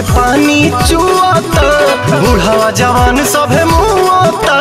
पानी चुआता बूढ़ावा जवान सभे मुआता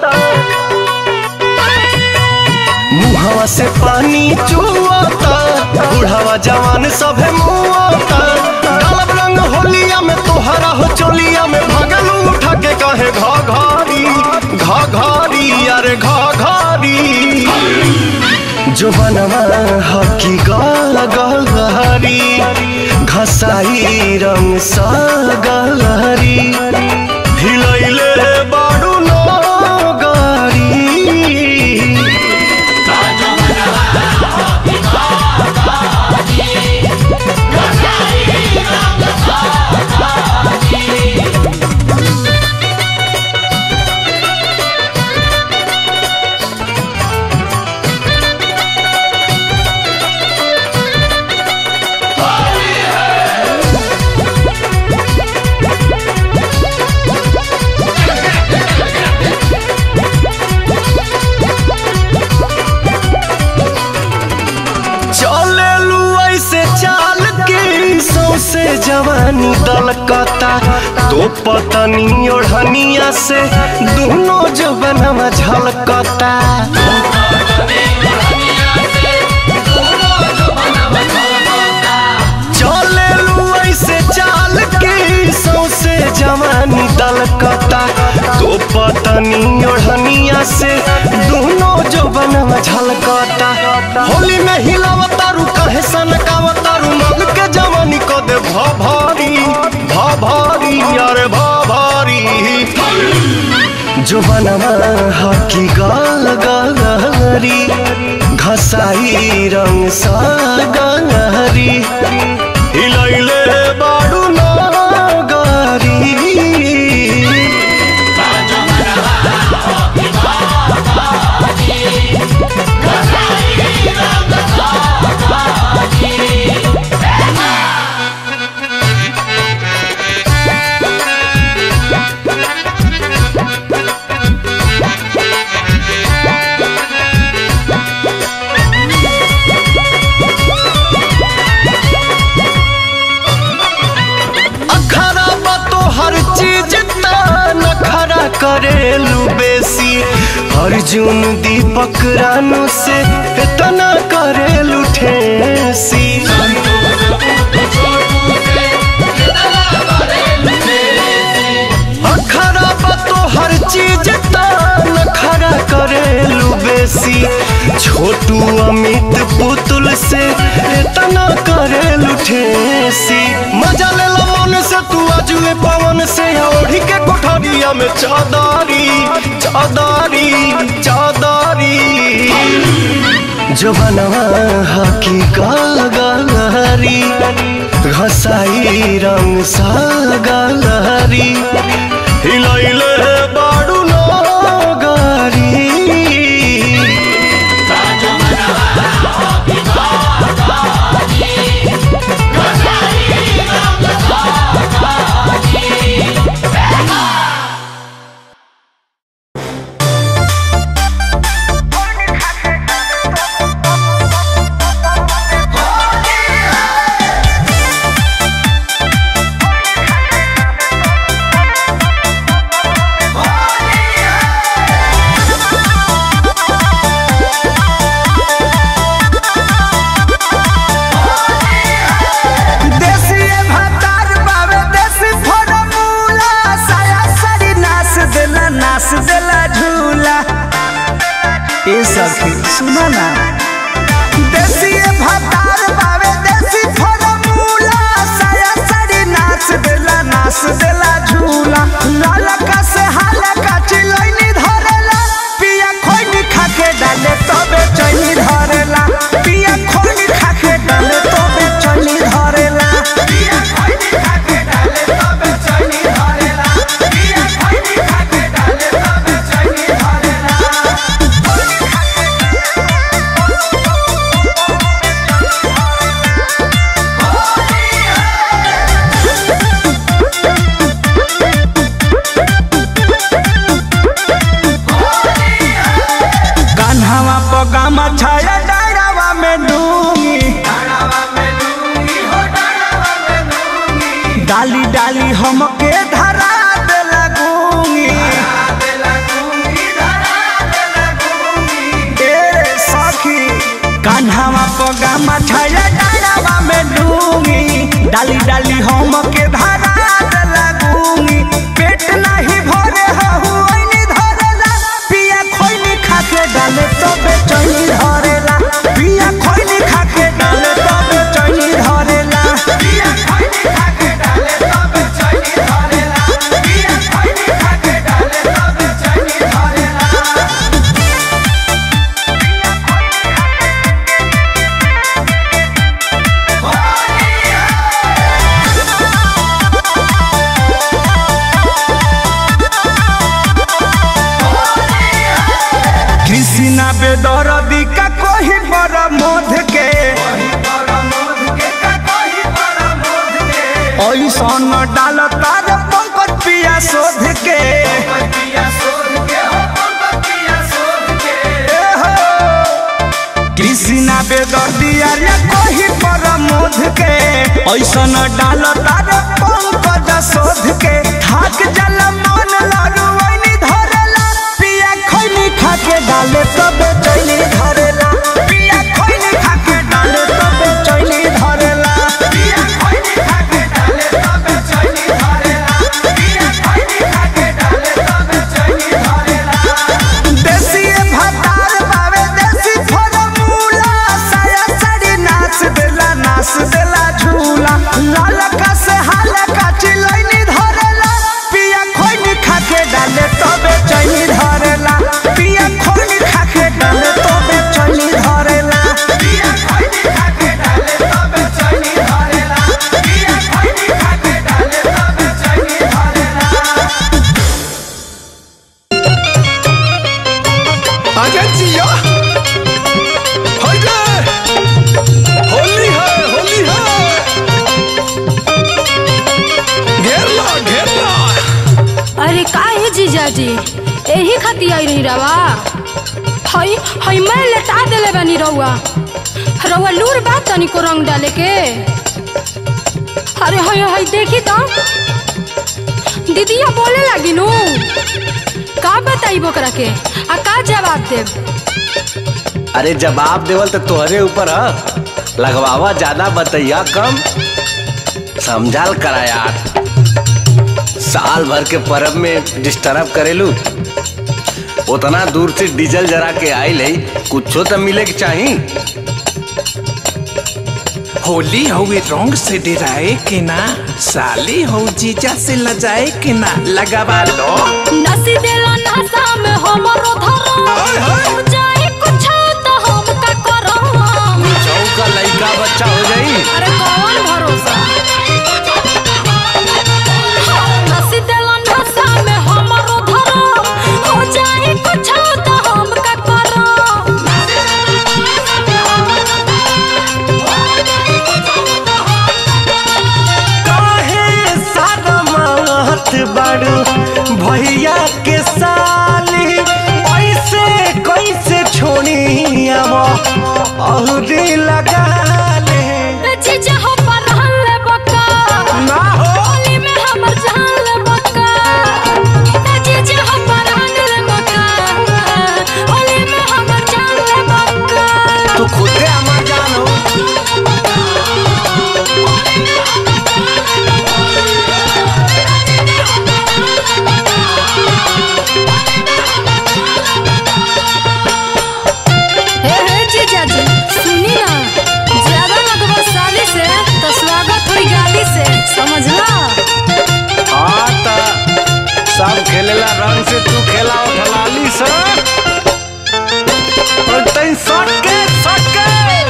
मुहावा से पानी चुआता बूढ़ावा जवान सभे मुआता डालब रंग होलिया में तोहरा हो चोलिया में भगलू उठा के कहे घा घारी घा घारी अरे घा घारी जो बनवा हकी गल गलहरी घसाई रंग सा गलहरी हिलैले बाडू नो गारी चलेलू ऐसे चाल के सौसे जवानी दलकता तो पतनी ओढ़निया से दोनों जो बनवा झलकता चलेलू ऐसे चाल के सौसे जवानी दलकता तो पतनी ओढ़निया से दोनों जो बनवा झलकता होली में हिलावता रू कहे सनकावता रू मग के जवानी को दे भा भारी भा भारी अरे भा भारी जो बनवा हकी गाल गलहरी घसाई रंग सा गलहरी हिलैले बाडू ना गारी अखरा बा तो हर चीज नखरा करेलू बेसी अर्जुन दीपक रानू से इतना करेलू ठेसी अखरा बा तो हर चीज नखरा करेलू बेसी छोटू अमित पुतुल से इतना करेलू ठेसी मजा ले लो मन से तू आजुए पवन से ओढ़ी के कोठरिया में चादारी चादारी चादारी जो बनवा हकी गलहरी घसाई रंग सा गलहरी हिलैले बाडू नो गारी देसी भातार बावे देसी फॉर्मूला साया साड़ी नास देला नास देला झूला ए सखी सुना ना देसी भातार बावे देसी फॉर्मूला साया साड़ी नास देला नास देला झूला लाला का से हाला का चिलैनी धरेला पिया खोइनी खाके डाले तबे चैनी धरेला पिया खोइनी खाके डाले तबे चैनी धरेला पिया खोइनी खाके डाले तबे चैनी धरेला पिया खोइनी खाके डाले तबे चैनी धरेला कान्हावा पगामा छाया डायरावा में डूंगी डाली डाली हमके धरा देला गूंगी ए सखी कान्हावा पगा मछाया डालावा में डूंगी डाली डाली हमके धरा देला गूंगी पेट नहीं भरे हहु ओइनी धरेला पिया खोइनी खाके डाले तो बेचैनी धरेला पिया खोइनी खाके डाले तो बेचैनी धरेला पिया खोइनी खाके डाले तो बेचैनी धरेला पिया खोइनी खाके डाले तो बेचैनी धरेला कृष्णा बेदरदी का कोही पर मोध के ऐसन डाल तार पंकज पिया शोध के ए हो, कृष्णा बेदर्दी अरे कोही पर मोध के ऐसन डाल तार पंकज शोध के थाक जल मन लाडू वैनी धरेला पिया खैनी खाके डाले तब चैनी धरेला पिया खैनी खाके डाले तब चैनी धरेला पिया खैनी खाके डाले तब चैनी धरेला पिया खैनी खाके डाले तब चैनी धरेला देसी भतार बावे देसी फॉर्मूला साया साड़ी नाच देला नाच देला झूला लाल का से हाल का चिलैनी धरेला पिया खोइनी खाके डाले तबे चैनी धरेला पिया खोइनी खाके डाले तबे चैनी धरेला पिया खोइनी खाके डाले तबे चैनी धरेला पिया खोइनी खाके डाले तबे चैनी धरेला आजा जिया होइले होली है होली है घेर ला घेर ला अरे का है जीजाजी यही खातिर आई रही रवा हई हई मैं लेटा देले बानी रउआ रउआ लूर बा तनी को रंग डाले के अरे हई हई देखी तो दीदिया बोले लगी नु का बताई बोकरा के आ का जवाब देब अरे जवाब देवल तो तोहरे ऊपर ह लगवावा ज्यादा बतैया कम समझाल करा यार साल भर के परब में डिस्टर्ब करेलू उतना दूर से डीजल जरा के आइल है कुछो तो मिले के चाही होली हवे रंग से डराए के ना साली हो जीजा से लजाए के ना लगावा लो नसी देला नशा में हमरो धरम जाए कुछ तो हम का करम चौका लइका बच्चा हो जाई अरे कौन भरोसा नसी देला नशा में हमरो धरम हो जाए कुछ तो हम का करम काहे सारा मात बाड़ू भैया के साली ऐसे कैसे छोड़ी अब औरी लगा ले जीजा हो पर हल्ले बका ना हो होली में हमर जान ले बका जीजा हो पर हल्ले बका होली में हमर जान ले बका तू खुदे हमार जान हो हे हे जीजा जी सुनी ना ज्यादा लगवा साली से तो स्वागत हुई गाली से समझला हाँ त सब खेलेला रंग से तू खेला ढलाली से और तई सट के सट के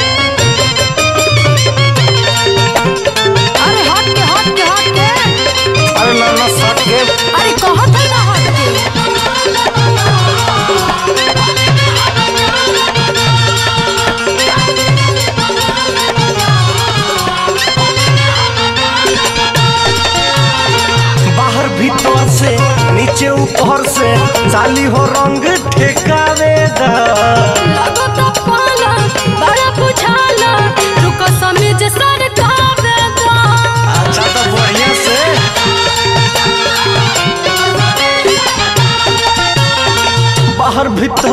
अरे हट के हट के हट के अरे ना ना सट के अरे कहत है ना हट के बाहर भीतर से नीचे ऊपर से साली हो रंग ठेकावे दा लगो तो पाला बड़ा बुझाला रुको समीज सर का बेदा अच्छा तो बढ़िया से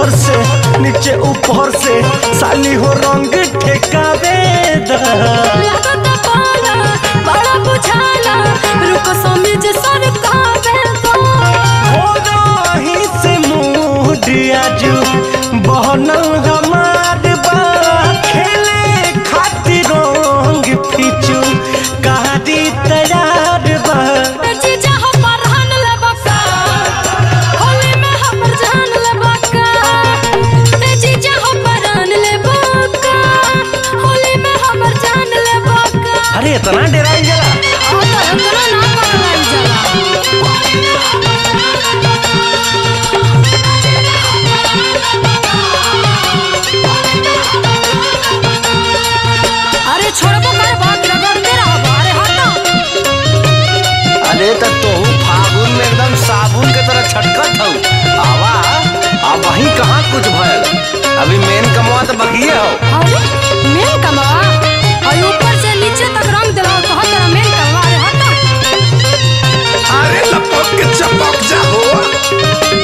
ऊपर से नीचे ऊपर से साली हो रंग ठेकावे दा लागत पाला बड़ा बुझाला रुको समीज सरकावे दो हो रही से मूड आजू बहनल हमार बा खेले खातिर रंग फिचू कहादी तैयार बा जीजा हो परहन ले बका होली में हमर जान ले बका ए जीजा हो परहन ले बका होली में हमर जान ले बका अरे इतना डराई जला आ तो इतना ना पकड़ाई जाला अरे छोड़बो कर बात रगड़ते रहो अरे हटो अरे तो तू फागुन में एकदम साबुन के तरह छटकत हूँ आवा अब वही कहाँ कुछ भयल अभी मेन कमवा तो बकिए हो अरे मेन कमवा और ऊपर से नीचे तक रंग दिला तो हर तरह मेन कमवा अरे हटो अरे लपक के चपक जा हो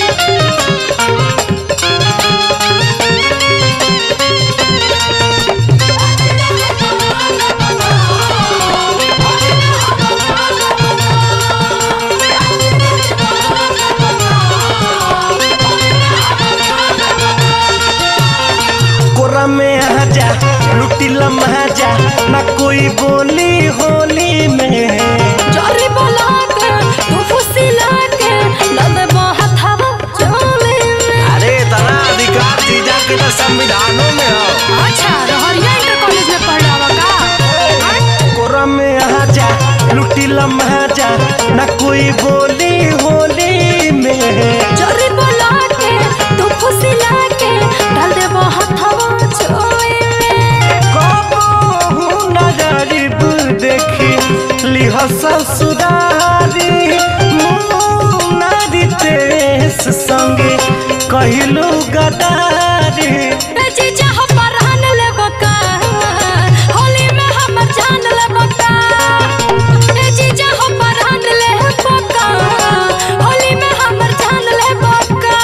कोरा में आ जा लुटी लम्हा जा ना कोई बोली होली में जोरी बोला के तू फुसिला के लद बहुत हवा चोले में अरे इतना अधिकार जीजा के तो संविधानों में हो अच्छा रहरिया इंटर कॉलेज में पढ़ रहा का कोरा में आ जा लुटी लम्हा जा ना कोई बोली होली में जोरी बोला के तू फुसिला के डाल दे बहुत हवा चोले में कबहू न गरीब देखी लिह ससुरारी मुनारी तेस संगे कहिलू गदारी ए जीजा हो परहन ले बका होली में हमर जान ले बका ए जीजा हो परहन ले बका होली में हमर जान ले बका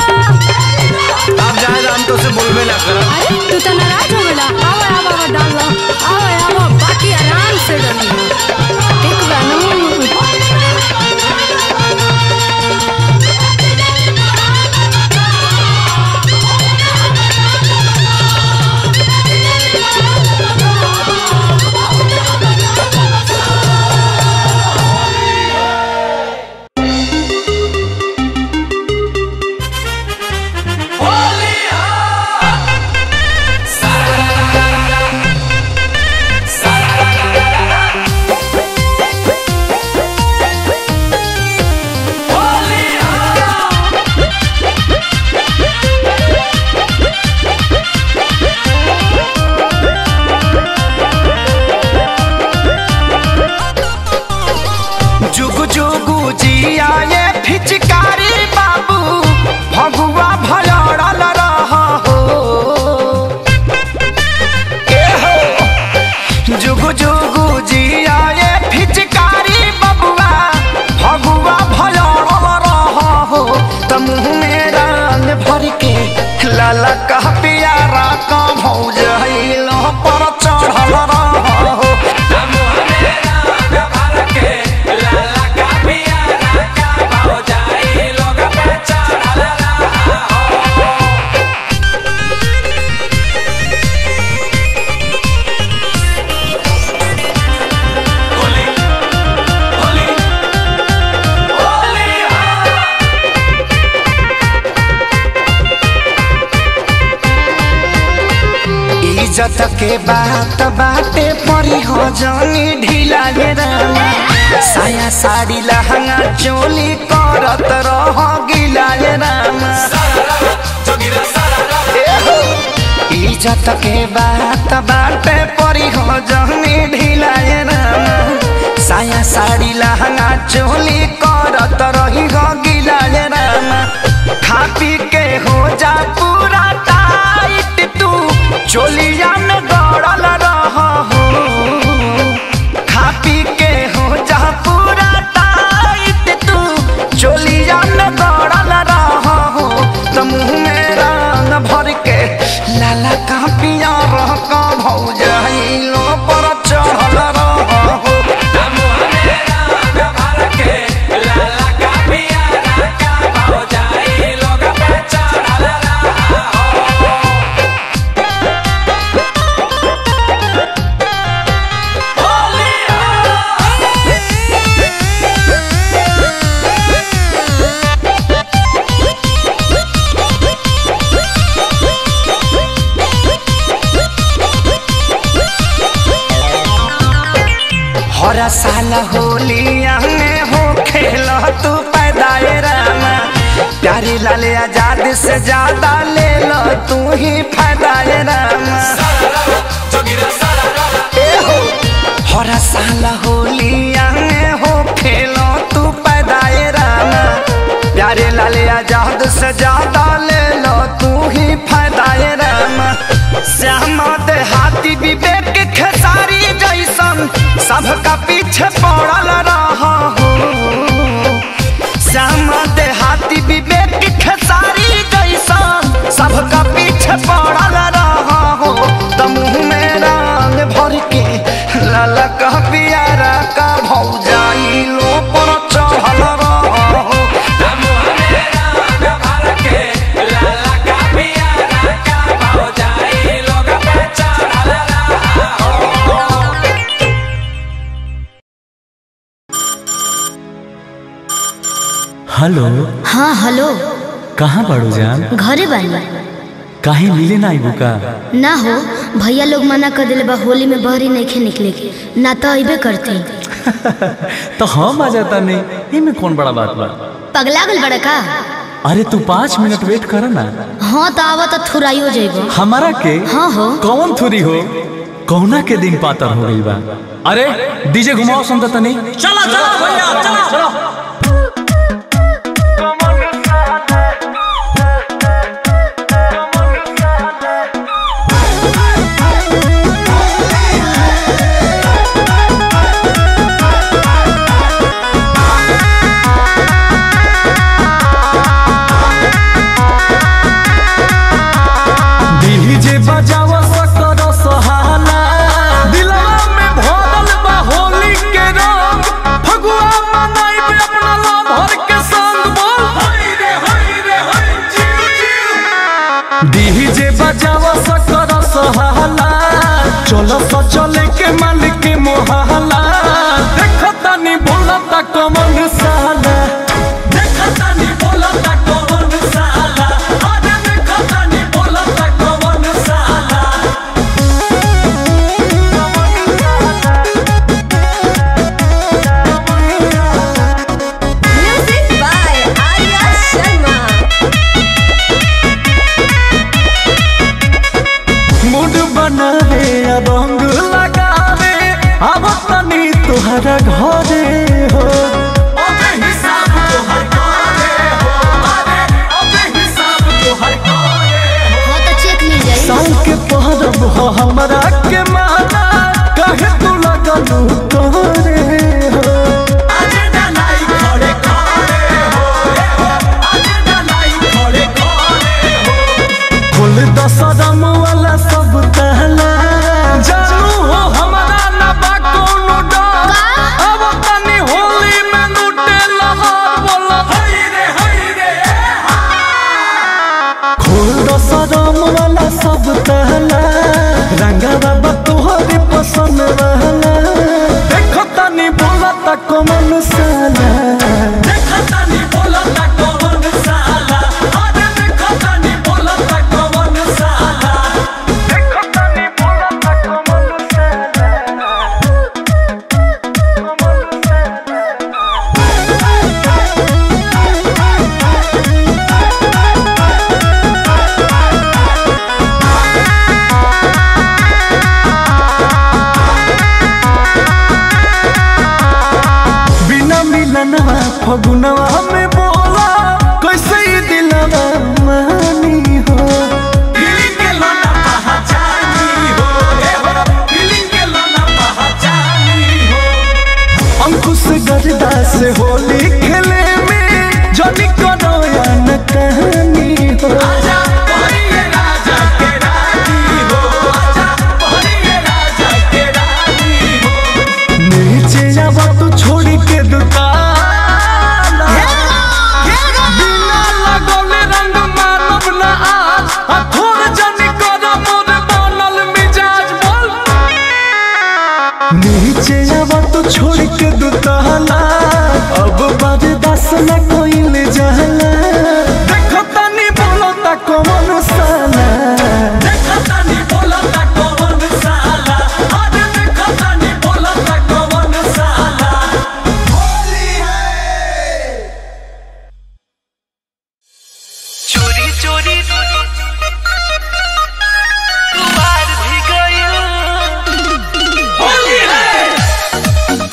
अब जाए हम तो से बोलबे ना कर अरे तू तो नाराज हो गला आवा आवा आवा डाल लो आवा आवा बाकी आराम से डाल एक बनू जुग जुगु जिया ये फिचकारी बाबू भगुआ भलड़ल रह हो ए हो जुग जुगु जिया ये फिचकारी बबुआ भगुआ भलड़ल रह हो त मुँह में रंग भर के लाला कह पियारा का भौज हिलो पर चढ़ल रह हो इज्जत के बात बाटे परी हो जानी ढीला गे रामा साया साड़ी लहंगा चोली करत रह गिला गे रामा ए हो, इज्जत के बात बाटे परी हो जानी ढीला गे रामा साया साड़ी लहंगा चोली करत रही हो गिला गे रामा खा पी के हो जा पूरा टाइट तू चोलिया में गड़ल रह हो खा पी के हो जा पूरा टाइट तू चोलिया में गड़ल रह हो तो मुँह में रंग के लाला का पियर का भौजाइलो पर चढ़ल रहो हर साल होलिया में हो खेल तू पैदाए रामा प्यारी लाल आजाद से ज्यादा ले लो तू ही फायदाए रामा ए हो हर साल होलिया में हो खेलो तू पैदाए रामा प्यारे लाल आजाद से ज्यादा ले लो तू ही फायदाए रामा श्यामा देहाती विवेक खेसारी जैसन सबका पीछे पड़ल रहा हो श्यामा देहाती विवेक खेसारी जैसन सबका पीछे पड़ल रहा हो त मुँह में रंग भर के लाला का पियारा का भौजाई लो पर चढ़ल रहा हो हेलो हाँ हेलो कहाँ बाड़ू जान घरे बानी काहे मिले ना आइबू का ना हो भैया लोग मना कर दिले बा होली में बहरी नहीं निकले के ना तो अबे करते तो हम आ जाता नहीं इमे कौन बड़ा बात बा पगला गल बड़ा का अरे तू पाँच मिनट वेट कर ना हाँ तो आवा तो थुराइयो जेबो हमारा के हाँ हो कौन थोरी हो कौना के दिन पातर हो गई बा अरे डीजे घुमाओ सुनता तनी चला चला भैया चला चला डीजे बजावा सकर सहाला दिलवा में भरल बा होली के रंग फगुआ मनाइबे अपना लभर के संग बोल हाय रे हाय रे हाय जिउ जिउ डीजे बजावा सकर सहाला चलो स चले के मालिक के मोहला देखता नी बोलता कमन साला देखता नी बोलता कमन साला अरे देखता नी बोलता कमन साला Music by Arya Sharma. Mood बनावे आ रंग लगावे अब तनी तुहरा घरे हो अबे हिसाब तोहर घरे हो अरे अबे हिसाब तोहर घरे हो हाँ तो चेक मिल जाई साल के पहरब हो हमरा के माना कहे तू लगलू तोरे हो आज डलाई खड़े खड़े हो ए हो आज डलाई खड़े खड़े हो फुल दसरम वाला सब तहला जानू हो हमरा ना बा कोनो डर अब तनी होली में लूटे लहर बोला हई रे हई रे खोल दसरम वाला सब तहला रंगा बाबा तोहरे पसंद रहला देखो तनी बोला तक मन साला देखो तनी बोला तक मन साला अरे देखो तनी बोला तक मन साला देखो तनी बोला तक मन साला मन साला बिना मिलनवा फगुनवा में बोला कैसे ये दिलवा मानी हो फीलिंग के लाना पहचानी हो ए हो फीलिंग के लाना पहचानी हो अंकुश गरदा से होली खेले में जनी करो या न कहानी हो आजा राजा नीचे आवा तो छोड़ के दुताला अब बर्दाश्त न कोई ले जाला देखो तनी बोलो ता कौन साला देखो तनी बोलो ता कौन साला अरे देखो तनी बोलो ता कौन साला होली है चोरी चोरी तुम्हार भी गयो होली है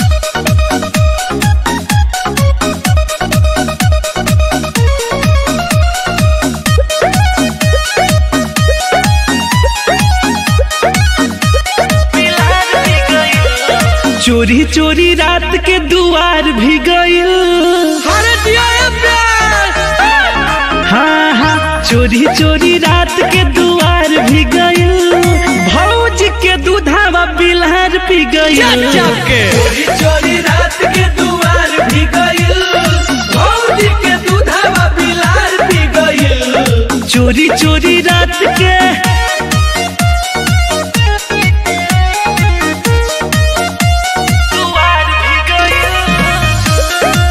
मिलार भी गयो चोरी चोरी रात के दुआर भी गइल अरे दिया ये प्यार हाँ हाँ चोरी चोरी रात के दुआर भी गइल भौज के दूधावा बिलहर पी गइल चोरी चोरी रात के दुआर भी गइल भौजी के दूधवा बिलार भी गइल चोरी चोरी रात के दुआर भी गइल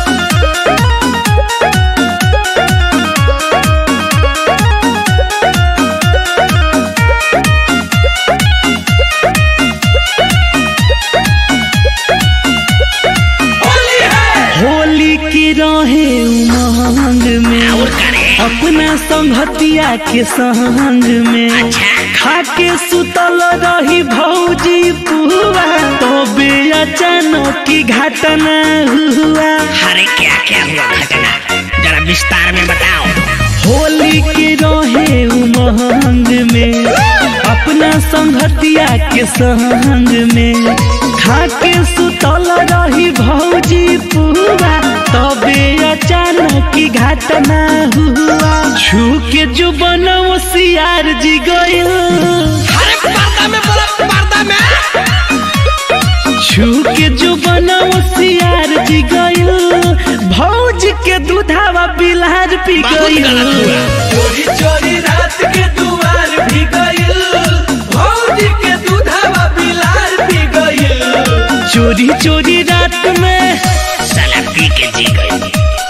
होली है होली की रहे उमंग में अपना संगतिया के संग में खाके सुतल रही भौजी पुआ तबे अचानक की घटना हुआ अरे क्या क्या हुआ घटना जरा विस्तार में बताओ होली के रहे उमंग में अपना संगतिया के संग में खाके सुतल रही भौजी पुआ तबे अचानक की घटना हुआ छू के जो बनव सियार जी गइल अरे पर्दा में बोला पर्दा में छू के जो बनव सियार जी गइल भौज के दूधावा बिलहर पी गइल चोरी चोरी रात के दुआर भी गइल भौजी के दूधवा बिलार भी गइल चोरी चोरी रात में साला पी के जी गई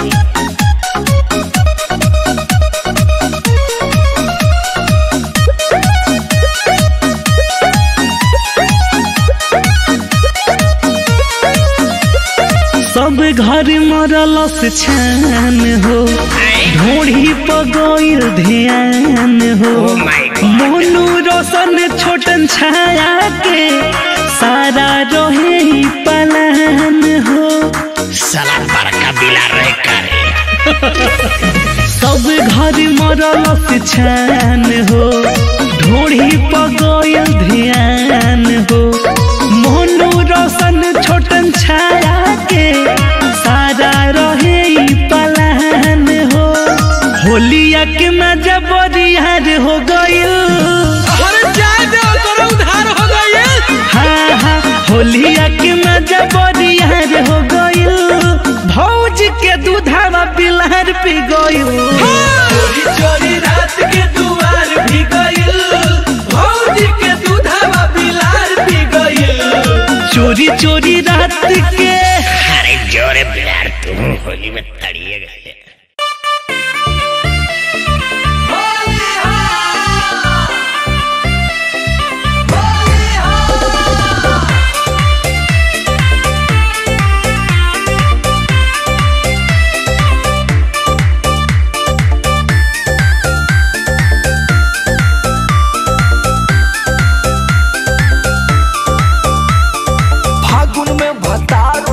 सब घर मरल से छान हो ढोढ़ी पगोइल ध्यान हो Oh my God. मोनू रोशन छोटन छाया के सारा रहे ही पलान हो साला बड़का बिला रहे करे सब घर मरल से छान हो ढोढ़ी पगोइल ध्यान हो मोनू रोशन छोटन छाया के सारा रहे ही पलान हो होलिया के मजा बरियार हो गइल अरे जाए दे तोरा उधार हो गइल हाँ हाँ होलिया के मजा बरियार हो गइल भौज के दूधावा बिलहर पी गइल चोरी चोरी रात के दुआर भी गइल भौजी के दूधवा बिलार भी गइल चोरी चोरी रात के अरे जोरे बिलार तुम होली में तड़िए गए फागुन में भतार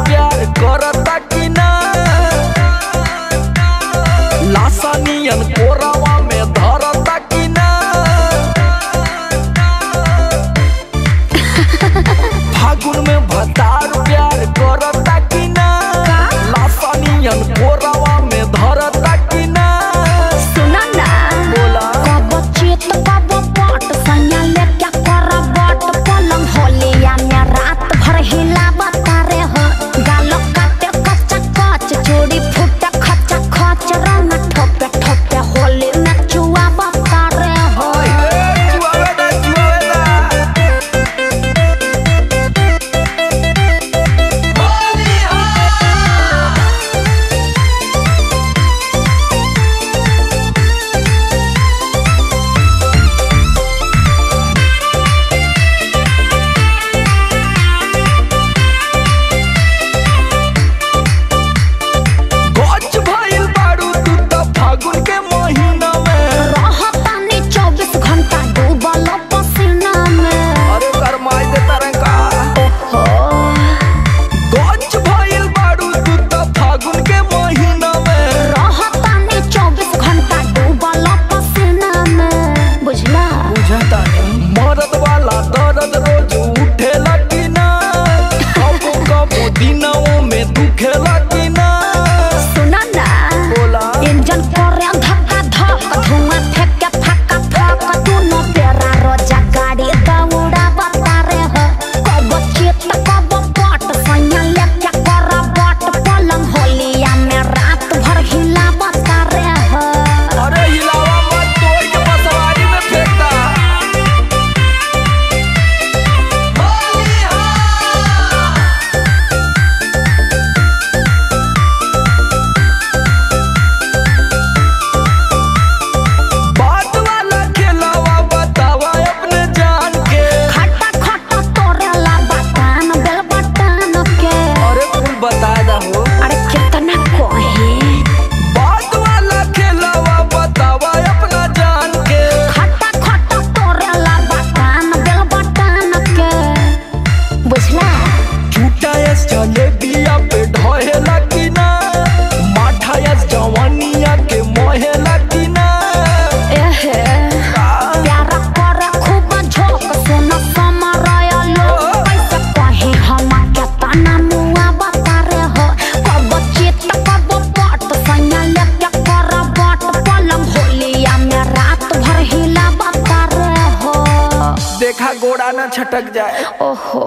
देखा गोड़ा ना छटक जाए ओहो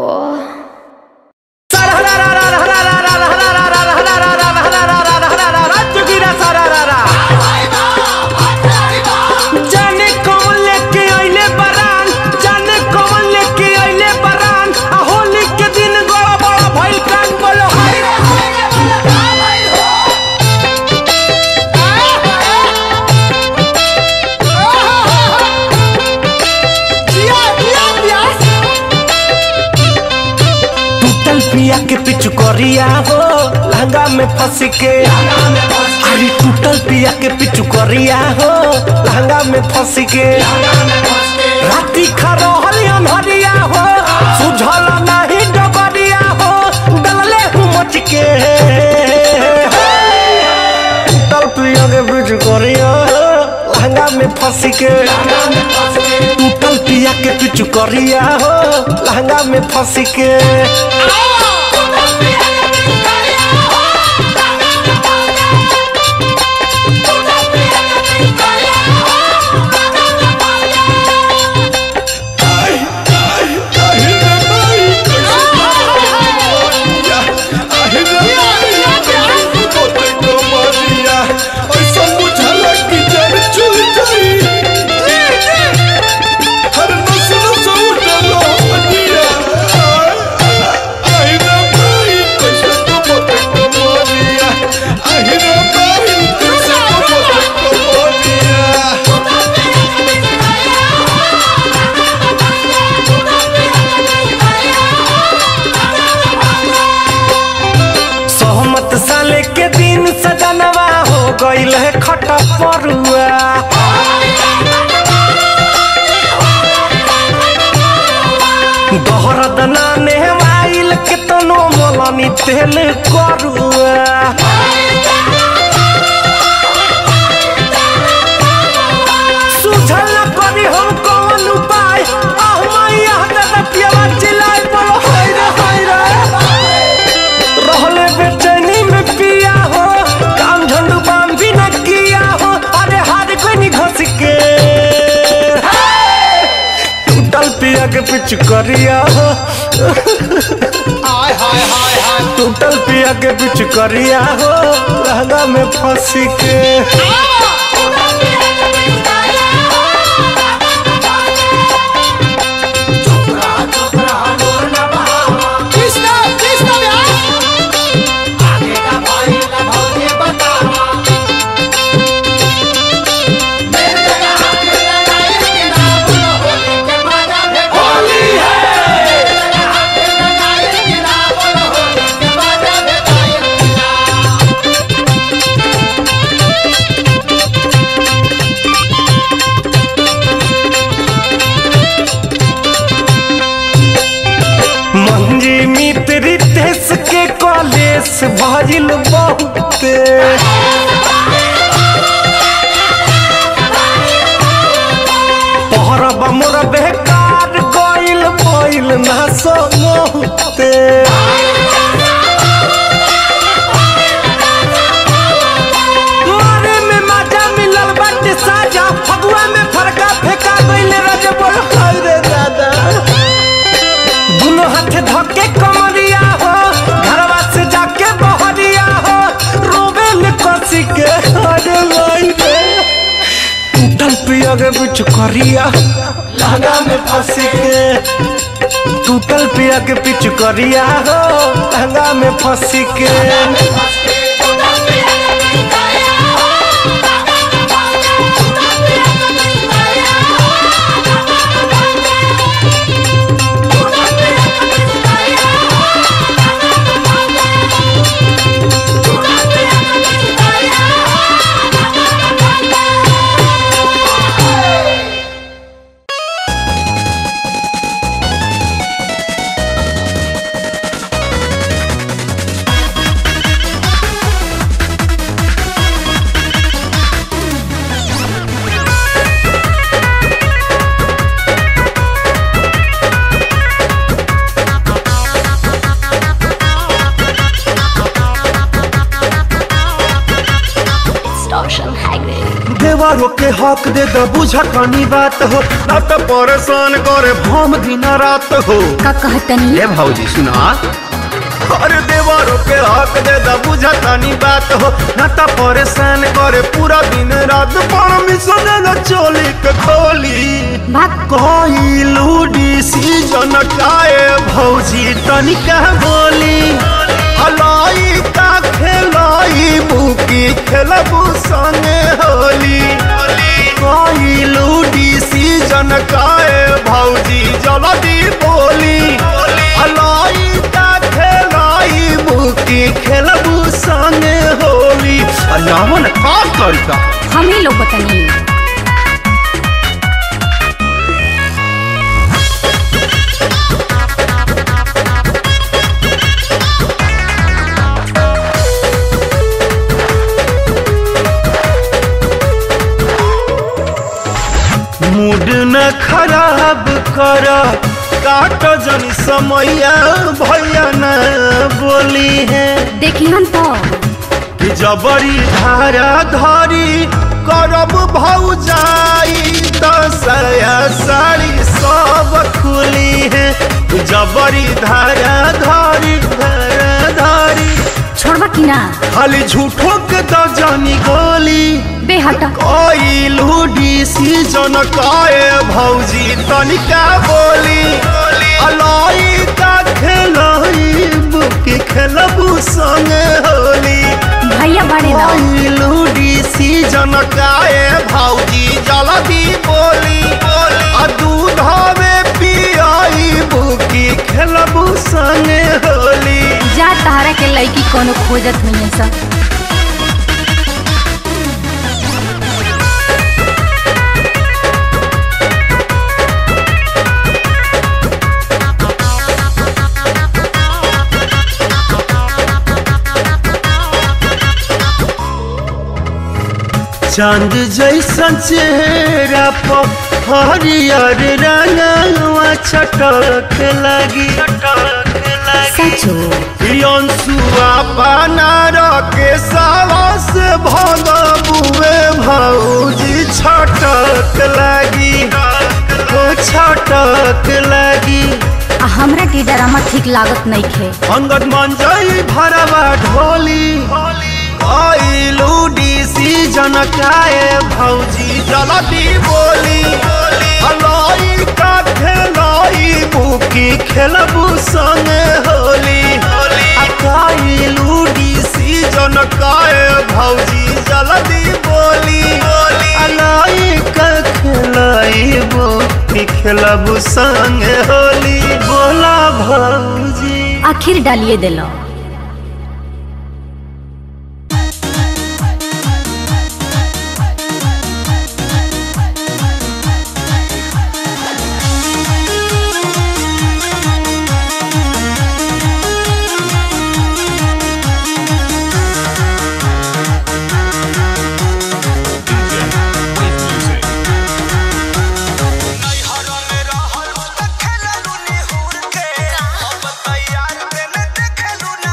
जाने कौन लेके अइले बरान जाने कौन लेके अइले बरान आ होली के दिन बड़ा बड़ा भइल कान बोलो हाय रे हाय रे बोलो का भइल हो जिया जिया प्यास टूटल पिया के पिछु करिया हो लहंगा में फंस के अरे टूटल पिया के पिछु करिया हो लहंगा में फंस के राती खरोहल अनहरिया हो सुझल नहीं डबरिया हो डलले हूँ मच के टूटल पिया के पिछु करिया हो लहंगा में फंस के टूटल पिया के पिछु करिया हो लहंगा में फंस के सहमत साले के दिन सजनवा हो गईल है खटा परुआ दहरद नाने वाइल के तनो मोलनी तेल करुआ सुझल न करी हम कौन उपाय आह मैया दादा पियावा चिल्लाए बोलो हाय रे हाय रे रहले बेचैनी में पिया हो काम झंडू बाम भी न किया हो अरे हार कोई नहीं घस के टूटल पिया के पिछ करिया हो टूटल पिया के पिछ करिया हो लहंगा में फंस के मंजी मित्र रितेश के कॉलेज भजिल बहुते पहरब मोर बेकार गइल पइल ना सोते मारे में मजा मिलल बाटे साजा फगुआ में फरका फेंका गइल रज बोल हाय रे दादा दुनो हाथे धके कमरिया हो घरवा से जाके बहरिया हो रोबेल कसी के अरे लाई रे टूटल पिया के बिच करिया लहंगा में फंसी के टूटल पिया के पिच करिया हो लहंगा में फंसी के Thank के हक दे द बुझकनी बात हो ना तो परेशान करे भम दिन रात हो का कहतनी ए भौजी सुना अरे देवरो के हक दे द बुझकनी बात हो ना तो परेशान करे पूरा दिन रात परमिशन न चोली के खोली भाग कोई लूडी सीजन काए भौजी तनिका बोली हलाई का खेलाई बुकी खेलबू संगे होली कोई लूडी सीजन काए भौजी जल्दी बोली हलाई का खेलाई बुकी खेलबू संगे होली अलावन का करता हम ही लोग बतानी मूड न खराब कर काट जन समैया भैया न बोली है देखी हम तो कि जबरी धारा धारी करब भौ जाई दसया साड़ी सब खुली है जबरी धारा धारी धारा धारी छोड़बा कि ना खाली झूठो के तो जानी गोली बेहटा कोई लूडी सीजन काए भौजी तनिका बोली अलाई का खेलाई बुकी खेलबू संगे होली भैया बड़े ना कोई लूडी सीजन काए भौजी जल्दी बोली आ दूध में पियाई बुकी खेलबू संगे होली जा तहरा के लड़की कोनो खोजत नहीं है सब चांद जैसन चेहरा पर हरियर रंगवा छटक लगी सचो अंसुआ बनार के सावस भग बुए भौजी छटक लगी ओ छटक लगी आ हमरा के डरामा ठीक लागत नहीं खे अंगद मंजई भरवा ढोली आई लूडी सीजन काए भौजी जल्दी बोली हलाई का खेलाई बुकी खेलबू संगे होली अकाई लूडी सीजन काए भौजी जल्दी बोली हलाई का खेलाई बुकी खेलबू संगे होली बोला भौजी आखिर डालिए दिलो खेलू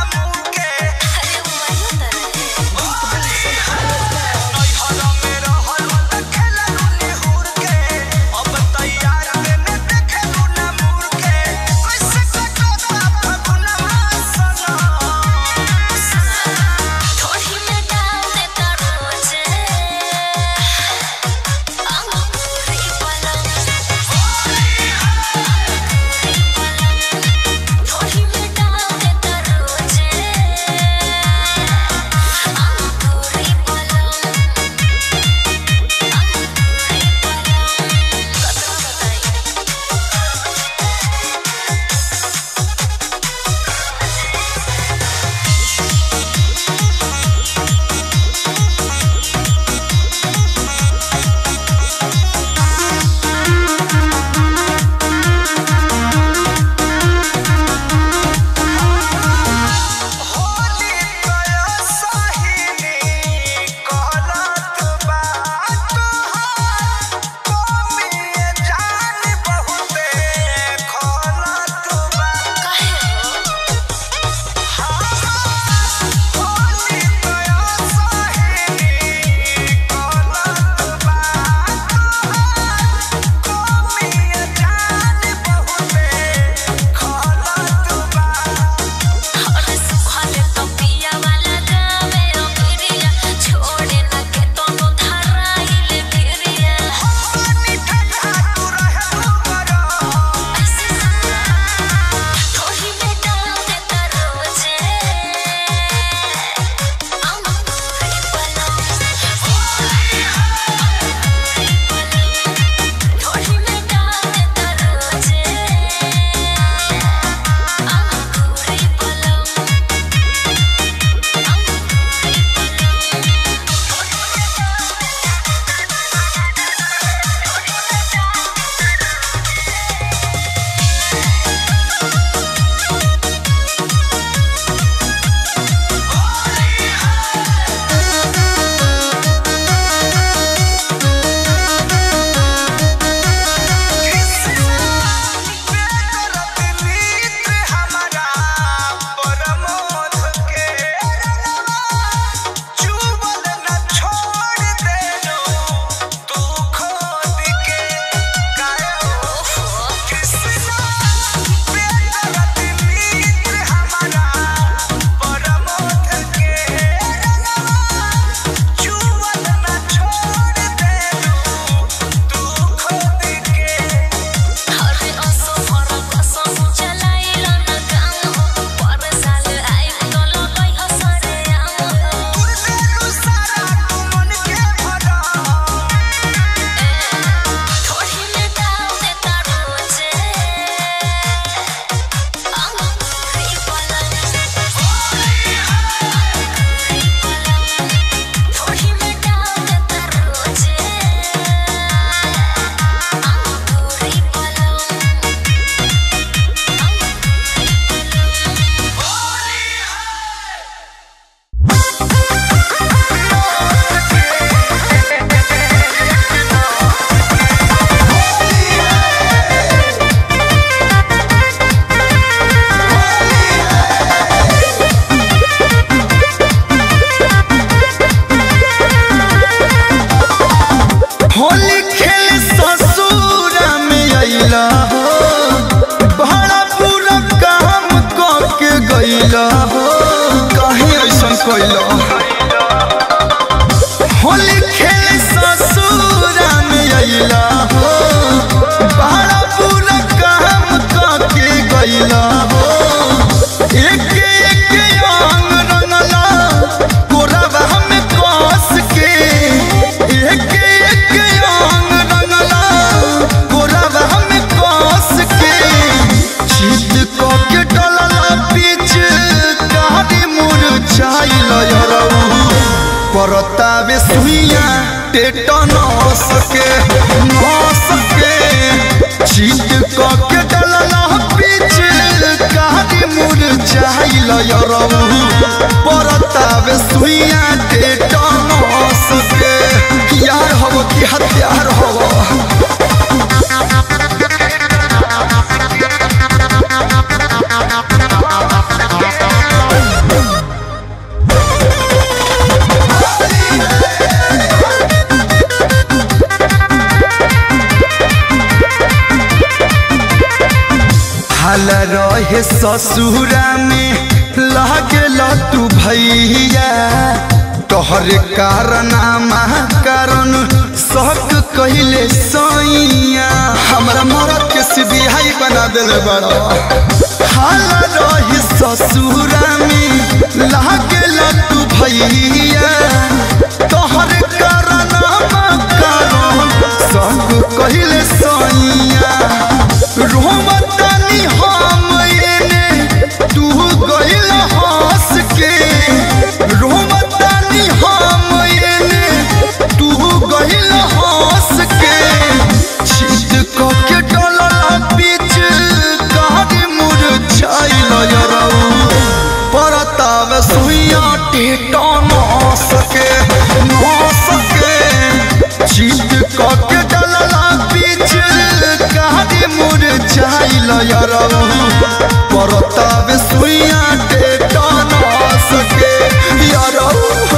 हाल रहे ससुरा में लागल तू भैया तोहर कारनामा कारण शक कहिले सैया हमरा मरद के सिबिहाई बना दिल बड़ा हाल रही ससुरा में लागल तू भैया तोहर कारनामा कारण शक कहिले सैया रोमतानी हम एने तू गइल हंस के रोमतानी हम एने तू गइल हंस के छीट क के डलला बीच गाड़ी मुरझाइल यरौ परताव सुइया टेटा न सके न सके छीट क के डलला बीच गाड़ी मुरझाइल यरौ परताव सुइया टेटा न सके यरौ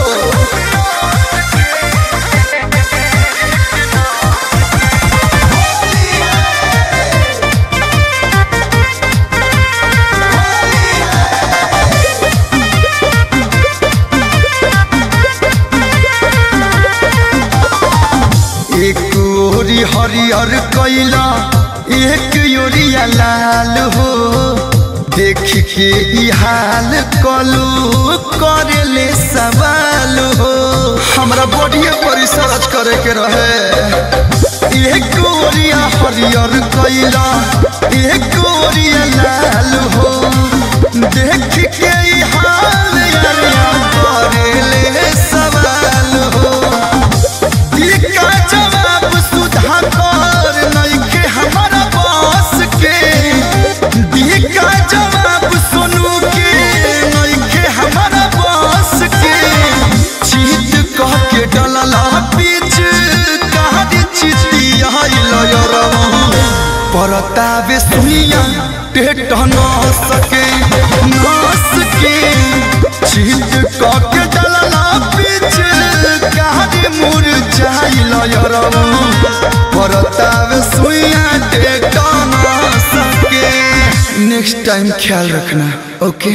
एक ओरी हरियर कैला एक ओरिया लाल हो देख के ई हाल कलू करेले सवाल हो हमरा बॉडीए पर सर्च करे के रहे एक ओरिया हरियर कैला एक ओरिया लाल हो देख के ई हाल यारिया करेले सवाल हो का जवाब सुधा कर नइखे हमारा बस के का जवाब सुनू के नइखे हमारा बस के चीत कह के डलला बीच कहानी चिती आइल यरौ परतावे सुनिया टेट न सके नस के चीत कह के डलला बीच कहानी मुरझाइल यरौ परतावे सुइया टेट न सके नेक्स्ट टाइम ख्याल रखना ओके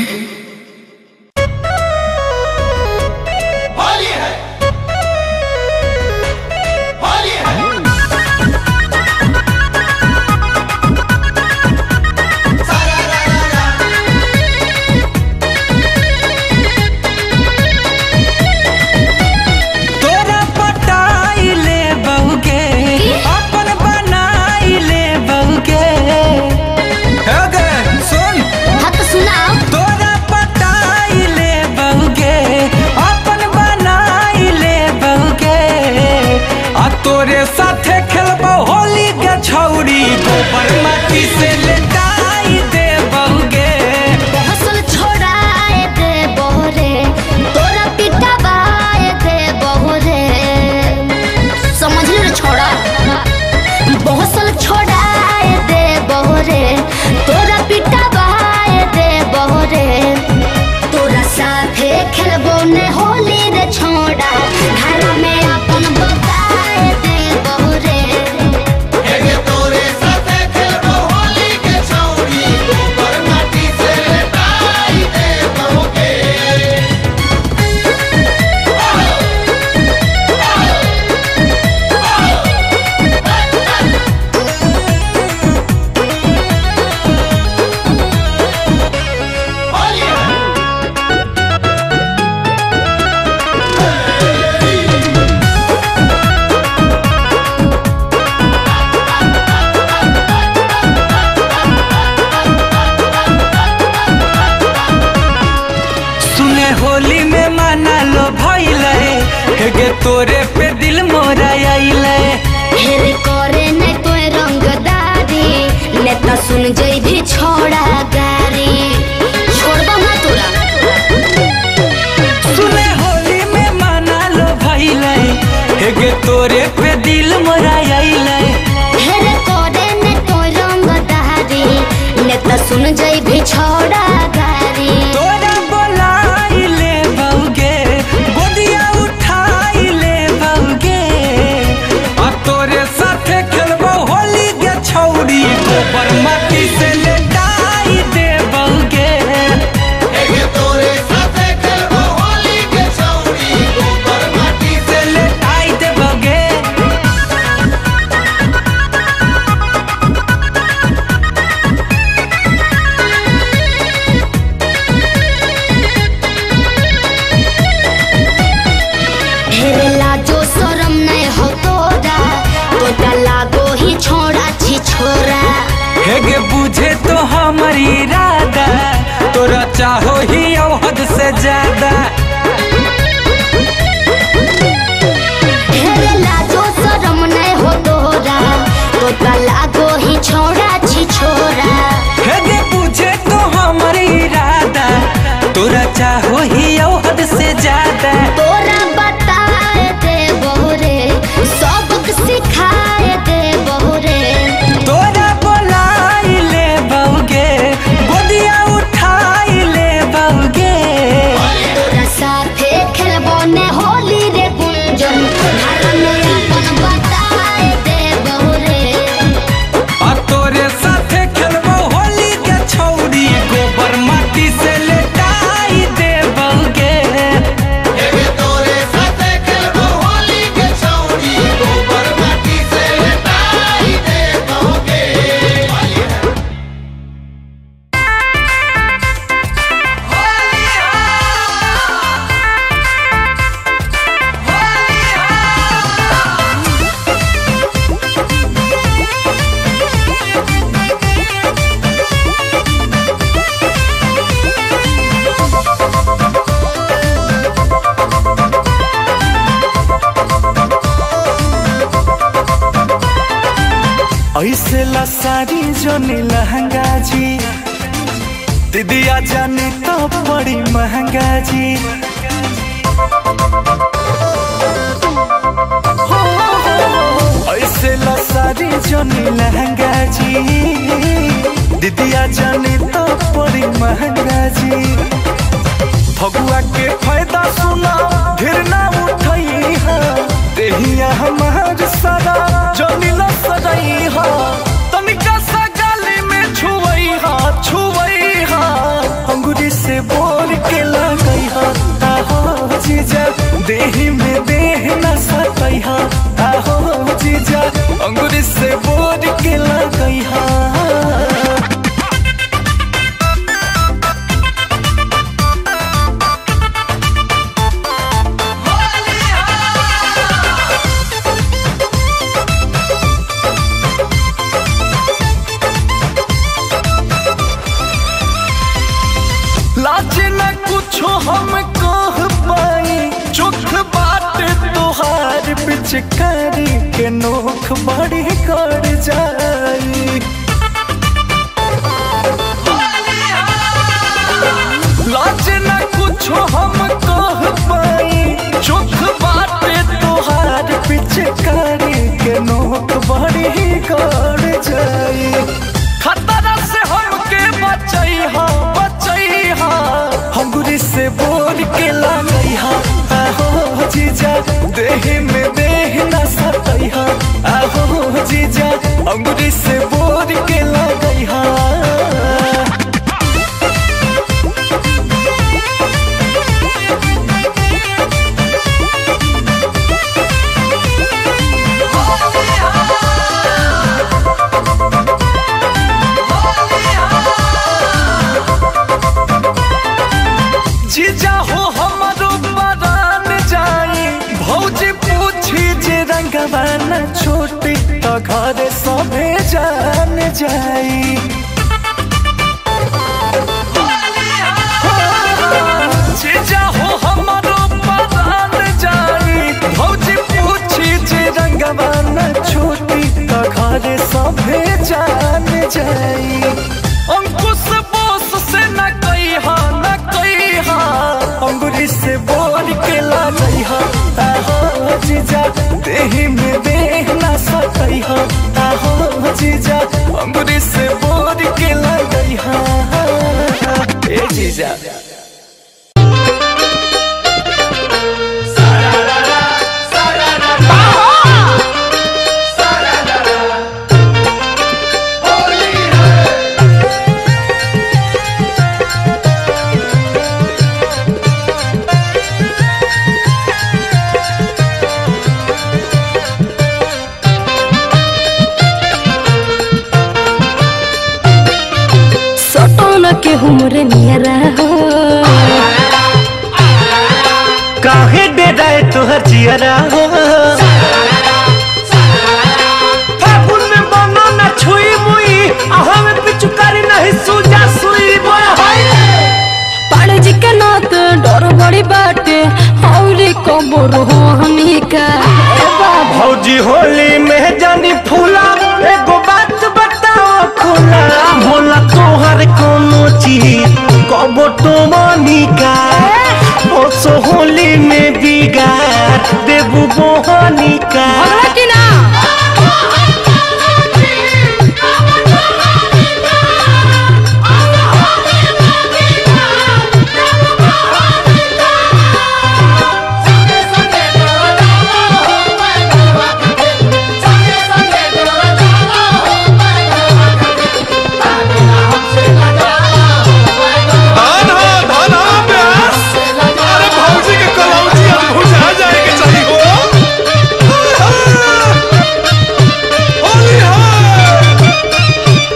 तोरा पटाइले बहुके अपन बनाइले बहुके हे गे सुन हाँ तो सुनाओ तोरा पटाइले बहुके अपन बनाइले बहुके आ तोरे साथे खेलबो होली के छौरी गोबर माटी से लेटाई दे बहुके हसल छोड़ाए दे बहरे तोरा पिटा बाए दे बहरे समझ ले रे छोड़ा बहसल छोड़ाए दे बहरे तोरा पिटा बाए दे बहरे तोरा साथे खेलबो ने होली रे छोड़ा घर में अपन बताए दे बहरे सुने होली में माना लो भइले हे गे तोरे पे दिल मोरा आइले हेरे करे ने तोय रंगदारी नेता सुन जई भी छोड़ा गारी छोड़बा ना तोरा सुने होली में माना लो भइले हे गे तोरे पे दिल मोरा आइले हेरे करे ने तोय रंगदारी नेता सुन जई भी छोड़ा गारी तोरा बोलाइले बहुगे गोदिया उठाइले बहु हेगे बुझे तो हमर इरादा तोरा चाहो ही अब हद से ज्यादा ढेर लाजो शरम नहीं हो तोरा तो लागो ही छोड़ा छी छोरा हेगे बुझे तो हमर इरादा तोरा चाहो ही अब हद से ज्यादा तोरा बताए दे बहुरे सबक सिखाए दे बहुरे तोरा बोलाई ले बउगे गोदिया उठाई ले बउगे तोरा साथे खेलबो ने होली रे गुंजन घर में अपन बताए दे बहुरे आ तोरे साथे खेलबो होली के छौरी गोबर माटी से लेटाई दे बउगे ऐसे ला सारी जोनी लहंगा जी दीदिया जानी तो बड़ी महंगा जी हो, ऐसे ला सारी जोनी लहंगा जी दीदिया जानी तो बड़ी महंगा जी फगुआ के फायदा सुना ढेर ना उठई हा देहिया हमार सारा जनी ला सजई हा तनिका सा गाली में छुवई हा छुवई हा अंगूरी से बोल के लगई हा आहो जीजा देही में देह न सतई हा आहो जीजा अंगूरी से बोल के लगई हा लाज न कुछो हम कह पाई चुख बात तोहार पिचकारी के नोख बड़ी कर जाई लाज न कुछो हम कह पाई चुख बात तोहार पिचकारी के नोख बड़ी कर जाई खतरा से हमके बचई हा बचई हा अंगूरी से बोल के लगई हा आहो जीजा देह में देह न सतई हा आहो जीजा अंगूरी से बोल के लगई हा जीजा हो हमारो बरान जाई भौजी पूछी जे रंगवा न छोटी तो घर सभे जान जाई जीजा हो हमारो बरान जाई भौजी पूछी जे रंगवा न छोटी तो घर सभे जान जाई अंकुश बोस से न कई हा न कई हा अंगुरी से बोल के लगई हा आहो जीजा देही में देह न सकई हा आहो जीजा अंगुरी से बोल के लगई हा ए जीजा सटो न के हमरे नियरा हो काहे डेराए तोहर जियरा हो फागुन में बनो न छुई मुई अहम कबो रोहनी का ए बाबा भौजी होली में जानी फूला एगो बात बताओ खुला भोला तोहर कोनो चीज कबो तो का ओसो होली में बिगाड़ देबू बोहनी का भगला की ना धान हो धान हो प्यास अरे भौजी के कलौजी अब भुजा जाए के चाहिए हो होली है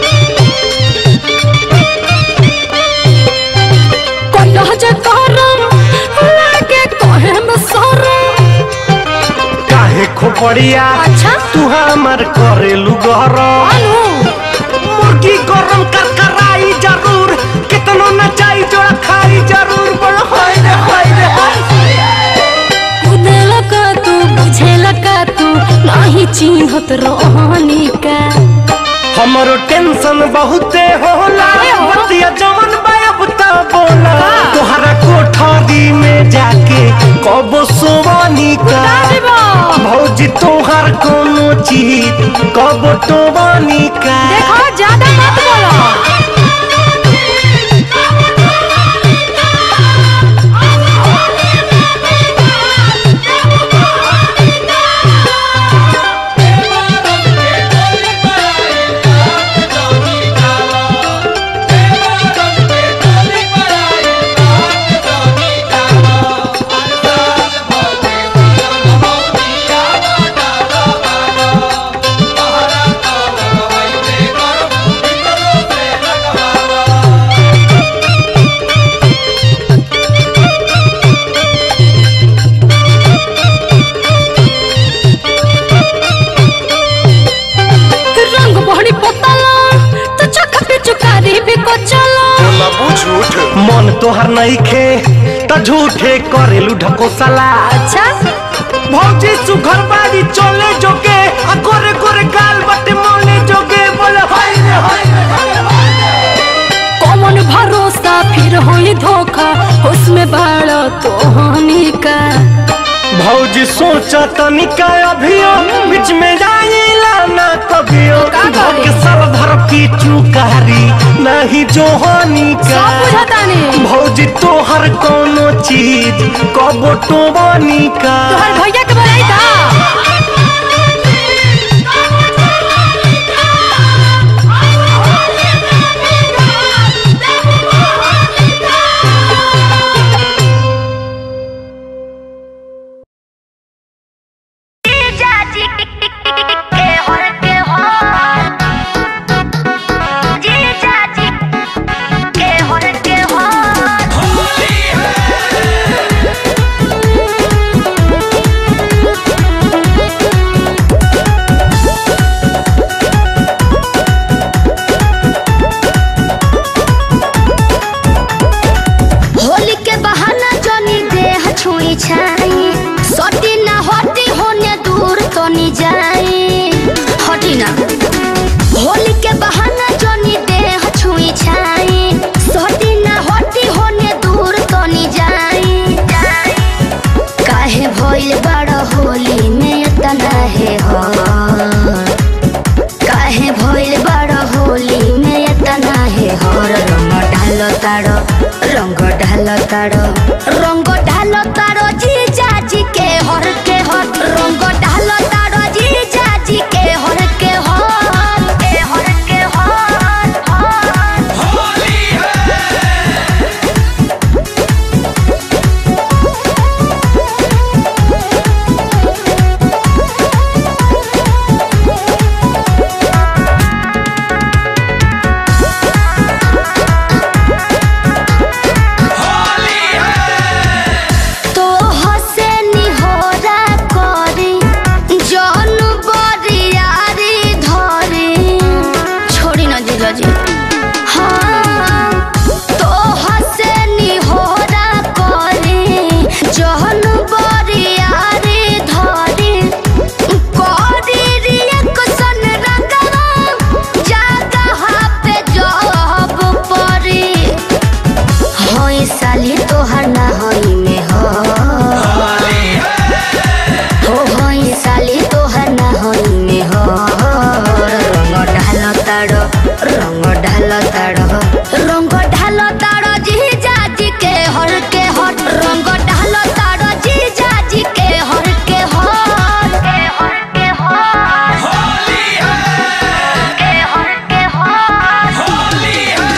कोइला जे करम लागे कहे में सरम काहे खोपड़िया अच्छा तू हमर करेलू गरम अनु मुर्गी गरम कर कराई जरूर कितनो नचाई जोड़ा खाई जरूर बोल हाय रे हाय रे हाय बुझेला का तू बुझेला का तू नाही चिन्हत रोहनी का हमरो टेंशन बहुते होला बतिया जवन बायब त बोला तोहरा कोठरी में जाके कबो सोवानी का भौजी तोहर कोनो चीज कबो टोवानी का देखो ज्यादा मत बोलो रंग बहनी पोतला तो चख पे चुकारी भी को चला मन तोहर नहीं खे त झूठे करेलू ढकोसला अच्छा भौजी सुघर बाड़ी चले जोगे आ गोरे गोरे गाल बटे मोले जोगे बोले हाय रे हाय रे हाय रे, हाय रे कौन भरोसा फिर होई धोखा उसमें बाड़ा तो हानि का भौजी सोचा तनिका अभियो बीच में जाइला ना कभियो का करी? के सब भर की चुकारी नहीं जोहानी का सब बुझतानी भौजी तोहर कोनो चीज कबो टोवानी का तोहर भैया के बोलाई था होली के बहाना जनी देह छुई छाई सटी ना हटी होने दूर तो नी जाई हटी ना होली के बहाना जनी देह छुई छाई सटी ना हटी होने दूर तो नी जाई काहे भइल बड़ होली में तना है हो काहे भइल बड़ होली में तना है हर रंग ढाल तारो रंग ढाल तारो रंग ढाल तारो जी जाजी के हर के हर रंग ढाल तारो जी जाजी के हर के हर के हर के हर हर तो हसे निहोरा करी जन बरियारी धरी छोड़ी न जीजा जी हाँ तो हसे निहोरा करी जन बरिया बाड़ रंग ढाल ताड़ जी जाजी के हर के हर रंग ढाल ताड़ जी जाजी के हर के हर के हर के हर के हर के हर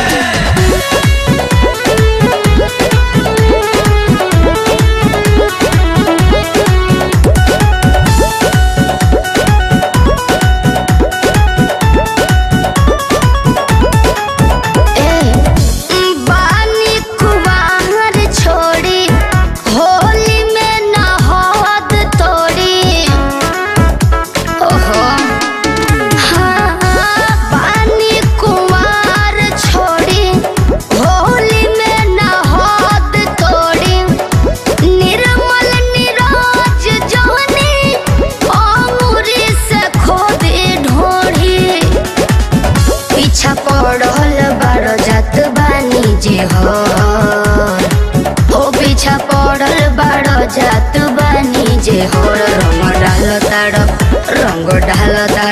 बानी कुवार छोड़ी होली में नहद तोड़ी ओहो हाँ बानी कुवार छोड़ी होली में नहद तोड़ी निर्मल निरोज जोनी अंगूरी से खोदी ढोढ़ी पीछा पड़ल बारो जात बानी जे हो ओ पीछा पड़ल बारो जात बानी जे हो रंग डाल ताड़ रंग डाल ताड़